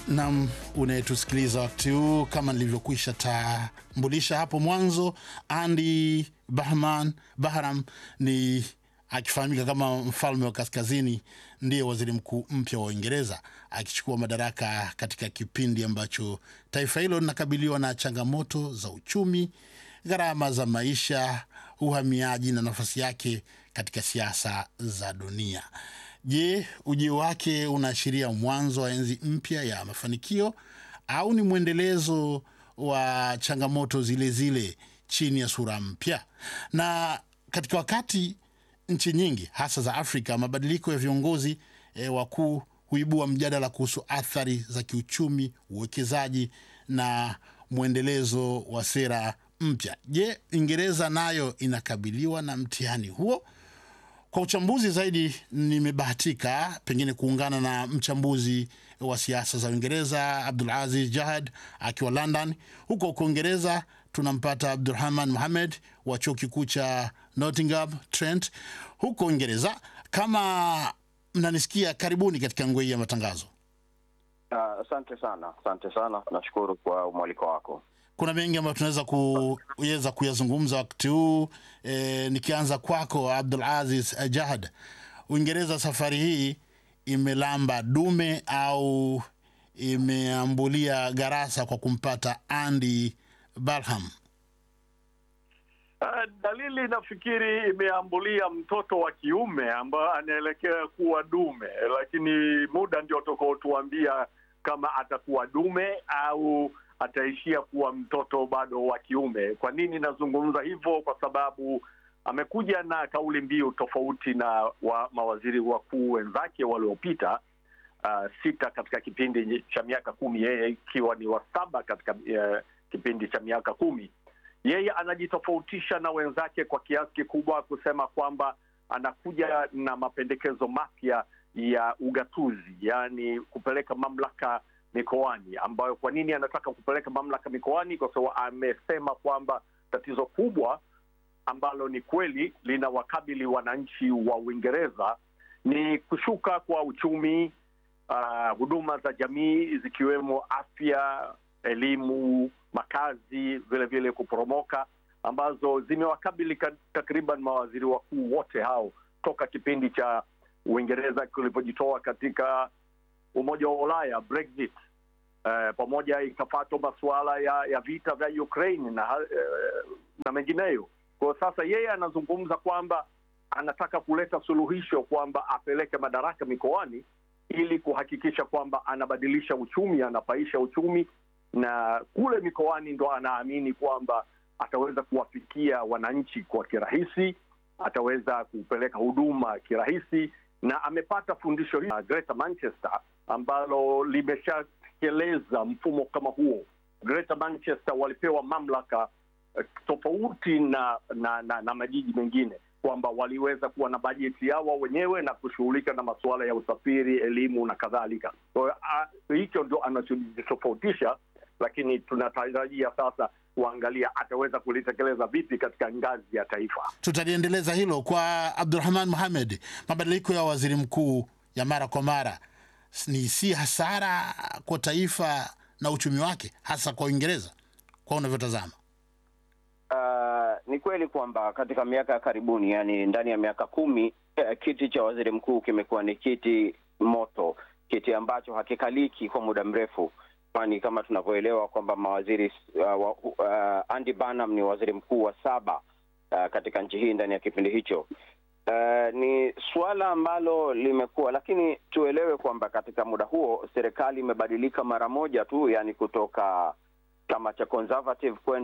Nam unayetusikiliza wakati huu, kama nilivyokwisha tambulisha hapo mwanzo, Andy Bahman Bahram ni akifahamika kama mfalme wa kaskazini, ndiye waziri mkuu mpya wa Uingereza akichukua madaraka katika kipindi ambacho taifa hilo linakabiliwa na changamoto za uchumi, gharama za maisha, uhamiaji na nafasi yake katika siasa za dunia. Je, ujio wake unaashiria mwanzo wa enzi mpya ya mafanikio au ni mwendelezo wa changamoto zile zile chini ya sura mpya? Na katika wakati nchi nyingi hasa za Afrika, mabadiliko ya viongozi e, wakuu huibua mjadala kuhusu athari za kiuchumi, uwekezaji na mwendelezo wa sera mpya. Je, Uingereza nayo inakabiliwa na mtihani huo? Kwa uchambuzi zaidi, nimebahatika pengine kuungana na mchambuzi wa siasa za Uingereza Abdul Aziz Jahad akiwa London. Huko huko Uingereza tunampata Abdurahman Muhamed wa chuo kikuu cha Nottingham Trent huko Uingereza. Kama mnanisikia, karibuni katika ngwe hii ya matangazo. Asante uh, sana, asante sana, nashukuru kwa mwaliko wako. Kuna mengi ambayo tunaweza kuweza kuyazungumza wakati huu e, nikianza kwako Abdul Aziz Jahad, Uingereza safari hii imelamba dume au imeambulia garasa kwa kumpata Andy Barham? Uh, dalili nafikiri imeambulia mtoto wa kiume ambaye anaelekea kuwa dume, lakini muda ndio utakaotuambia kama atakuwa dume au ataishia kuwa mtoto bado wa kiume. Kwa nini nazungumza hivyo? Kwa sababu amekuja na kauli mbiu tofauti na wa mawaziri wakuu wenzake waliopita, uh, sita katika kipindi cha miaka kumi, yeye ikiwa ni wa saba katika uh, kipindi cha miaka kumi. Yeye anajitofautisha na wenzake kwa kiasi kikubwa kusema kwamba anakuja na mapendekezo mapya ya ugatuzi, yaani kupeleka mamlaka mikoani ambayo kwa nini anataka kupeleka mamlaka mikoani? Kwa sababu amesema kwamba tatizo kubwa ambalo ni kweli lina wakabili wananchi wa Uingereza ni kushuka kwa uchumi, uh, huduma za jamii zikiwemo afya, elimu, makazi, vile vile kuporomoka, ambazo zimewakabili takriban mawaziri wakuu wote hao toka kipindi cha Uingereza kilipojitoa katika Umoja wa Ulaya, Brexit. Uh, pamoja ikafatwa masuala ya, ya vita vya Ukraine na, uh, na mengineyo. Kwa sasa yeye anazungumza kwamba anataka kuleta suluhisho kwamba apeleke madaraka mikoani ili kuhakikisha kwamba anabadilisha uchumi, anapaisha uchumi, na kule mikoani ndo anaamini kwamba ataweza kuwafikia wananchi kwa kirahisi, ataweza kupeleka huduma kirahisi, na amepata fundisho hili Greater Manchester ambalo limesha tekeleza mfumo kama huo. Greater Manchester walipewa mamlaka uh, tofauti na na, na na majiji mengine kwamba waliweza kuwa na bajeti yao wenyewe na kushughulika na masuala ya usafiri, elimu na kadhalika. Kwa hiyo uh, hicho ndio anachojitofautisha, lakini tunatarajia sasa kuangalia ataweza kulitekeleza vipi katika ngazi ya taifa. Tutaliendeleza hilo kwa Abdurahman Mohamed. Mabadiliko ya waziri mkuu ya mara kwa mara ni si hasara kwa taifa na uchumi wake, hasa kwa Uingereza, kwa unavyotazama? Uh, ni kweli kwamba katika miaka ya karibuni, yani ndani ya miaka kumi, uh, kiti cha waziri mkuu kimekuwa ni kiti moto, kiti ambacho hakikaliki kwa muda mrefu, kwani kama tunavyoelewa kwamba mawaziri uh, uh, Andy Burnham ni waziri mkuu wa saba uh, katika nchi hii ndani ya kipindi hicho. Uh, ni suala ambalo limekuwa, lakini tuelewe kwamba katika muda huo serikali imebadilika mara moja tu, yani kutoka chama cha Conservative kwenda